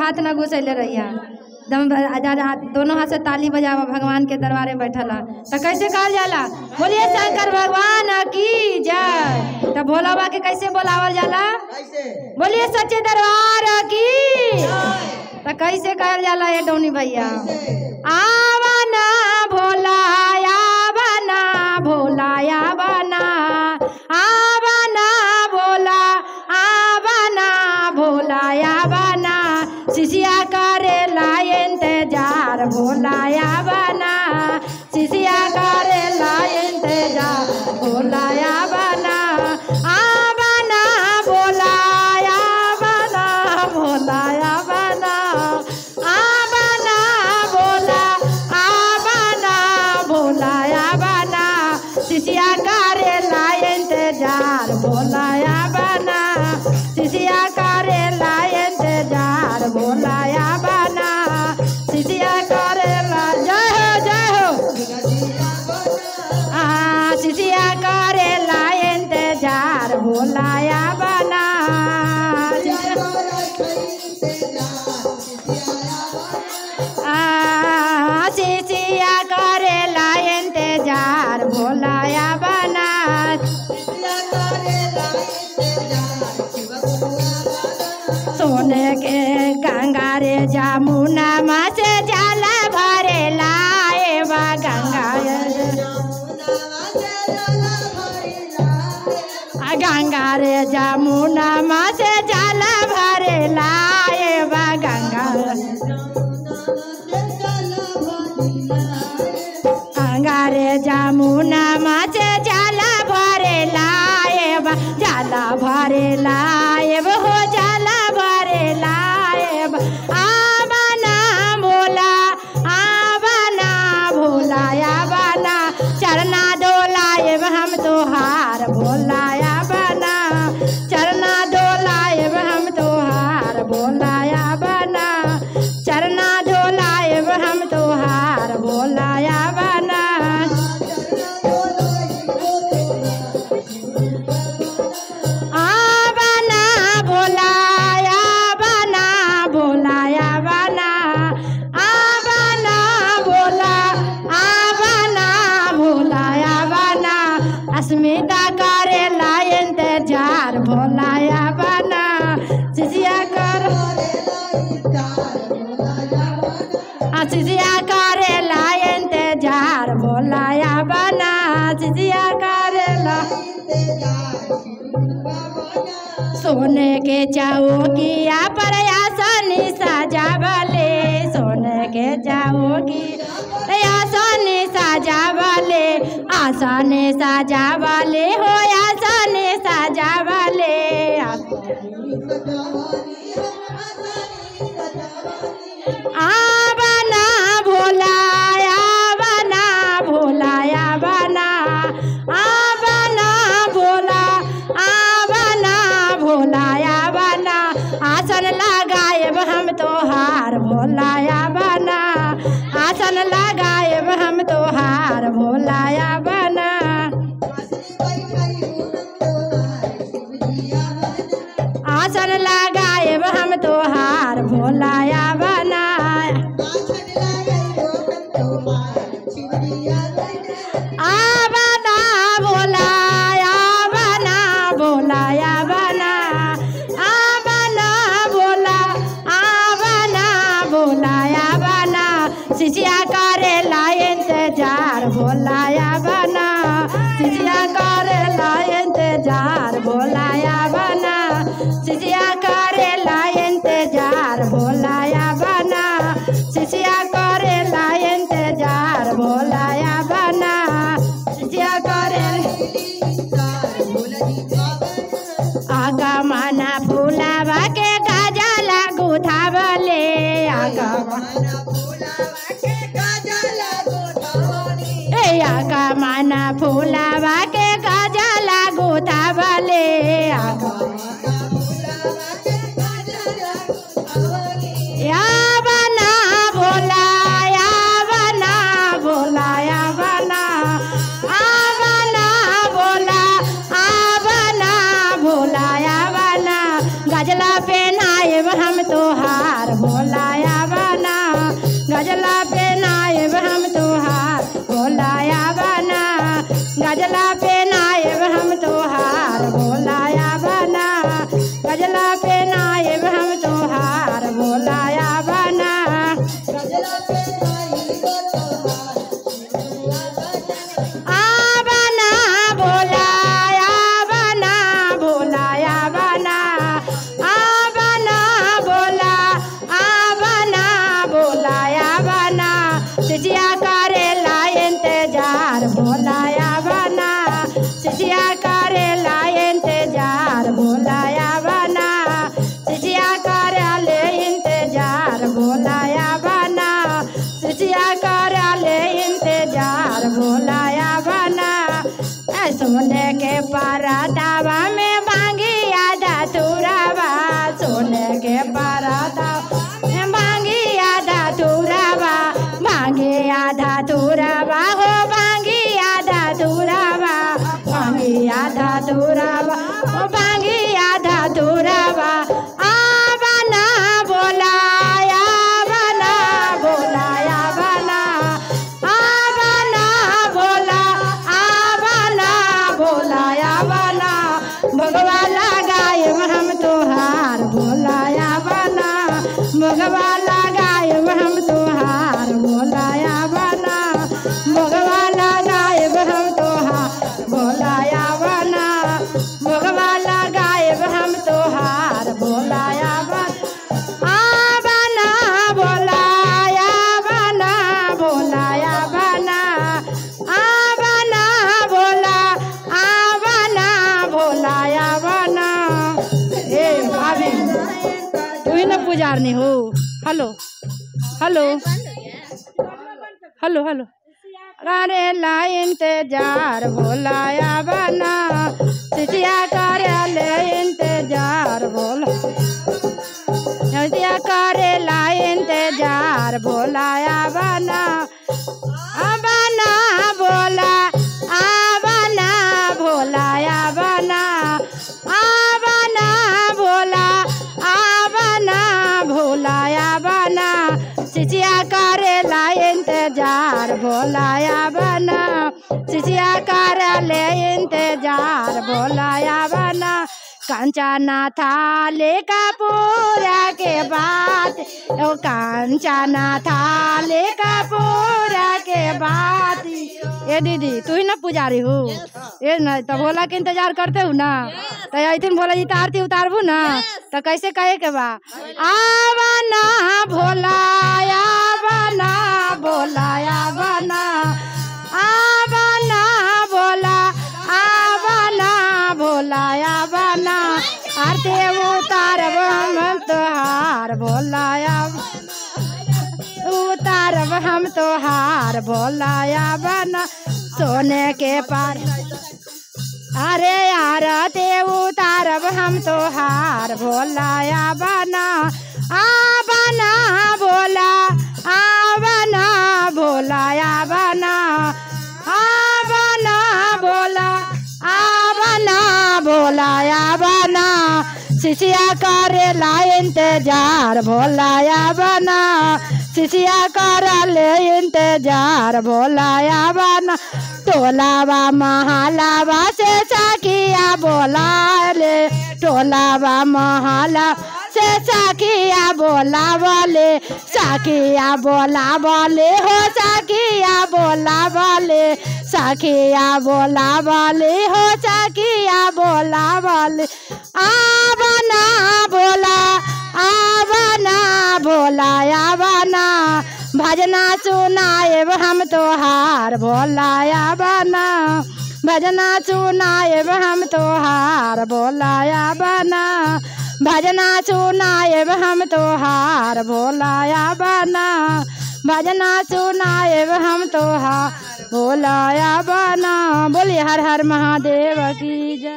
हाथ ना घुसैले रहिया दम आजाद हाथ दोनों हाथ से ताली बजावा भगवान के दरबारे बैठला तो कैसे कहल जाला बोलिए शंकर भगवान की जय तो भोला बाबा के कैसे बोलावल जाला कैसे बोलिए सच्चे दरबार की तो कैसे कहल जाला ये डोनी भैया आवना भोला आवना भोला आवना आवना भोला आवना भोला आवना शिशिया करे ला इंतजार भोला आवना शिशिया करे ला इंतजार भोला आवना आवना भोला आवना भोला आवना आवना भोला आवना भोला आवना शिशिया करे ला इंतजार भोला आवना शिशिया करे ला इंतजार भोला आवना शिशिया करे ला जय हो जय हो आ शिशिया करे ला इंतजार भोला आवना आ शिशिया करे ला इंतजार भोला आवना सोने के गंगा रे जमुना माँ से जल भरे लाए बा गंगा आ गंगा रे जमुना माँ से जल भरे लाए बा गंगा गंगा रे जमुना माँ से जल भरे लाए बा जल भरे लाए हो जल भरे लाए आबना भोला आबना भोला आबना चरना डोलाए हम तोहार भोला आबना चरना डोलाए हम तोहार भोला आबना चरना डोलाए हम तोहार भोला आबना आबना भोला आबना भोला आबना आबना भोला आबना भोला आबना अस्मिता करे ला इंतजार भोला आबना सिसिया कर सिसिया करे ला इंतजार भोला आबना सिसिया करे ला सोने के चौकिया पर आसनी सजावले सोने के चौकी आसनी सजावले आसनी सजावले हो आसनी सजावले आबना भोला आबना भोला आबना आबना भोला आबना भोला आबना आसन लगाएब हम तोहार भोला आबना आसन लगाएब हम तोहार भोला आबना आसन लगाएब हम तोहार भोला आबना आबना भोला आबना भोला आबना आबना भोला आबना भोला आबना शिशिया करे ला इंतजार भोला आबना शिशिया करे ला इंतजार भोला आबना शिशिया करे ला इंतजार भोला आबना शिशिया करे ला इंतजार भोला आबना शिशिया करे आगा माना फूलावा के गजला गुथावले आगा ए आगा माना फूलावा के गजला गुथावले आगा या बना भोला या बना भोला या बना आ बना भोला आ बना भोला या बना गजला पे नायब हम तोहार भोला तोहार भोलाया बना ऐ सोने के परतावा में बांगी आधा तुरावा सोने के परतावा में बांगी आधा तुरावा बांगी आधा तुरावा हो बांगी आधा तुरावा बांगी आधा तुरावा हो बांगी आधा तुरावा आ बना बोलाया बना बोलाया बना आ बना बोला आ बना बोलाया बना भगवा लगाए हम तोहार बोलाया बना भगवा लगाए हम तोहार बोलाया बना भगवा लगाए हम तोहार बोलाया बना भगवा लगाए हम तोहार बोलाया बना आ बना बोलाया बना बोलाया बना आ बना बोला आ बना बोलाया बना ए भाभी तू ही ना पुजारनी हो हेलो हेलो हेलो हेलो अरे ला इंतजार भोलाया बना सिटिया कार्यालय इंतजार भोला नदिया करे ला इंतजार भोलाया बना बना बोला आ बना भोलाया बना आ बना भोला आ बना भोलाया बना सिचिया करे ला इंतजार भोलाया बना सिचिया करे ले इंतजार भोलाया बना कंचना थाले का पूरा के बात ओ कंचना थाले का पूरा के बात ए दीदी तू ही ना पुजारी हो ये ना तो भोला के इंतजार करते हो ना तो ऐथिन भोला जी तारती उतारबू ना तो कैसे कहे के बा आवना भोलाया बना भोलाया बना आवना भोला आवना भोलाया बना आरती उतारब हम तोहार भोलाया उतारब हम तोहार भोलाया बना सोने के पार अरे यार ते उतारब हम तोहार भोलाया बना आ बना भोला आ बना भोलाया बना आ बना भोला आ बना भोलाया बना शिशिया करे ला इंतजार भोलाया बना शिशिया कर ले इंतजार भोलाया बना टोलावा महालावा से साकिया बोला ले टोलावा महाला से साकिया बोला बोले साकिया बोला बोले हो साकिया बोला बोले साकिया बोला बोले हो साकिया बोला बोले आ बना बोला आ बना बोला आ बना भजना सुनाएब हम तोहार भोलाया बना भजना सुनाएब हम तोहार भोलाया बना भजना सुनाएब हम तोहार भोलाया बना भजना सुनाएब हम तोहार भोलाया बना बोलिए हर हर महादेव की जय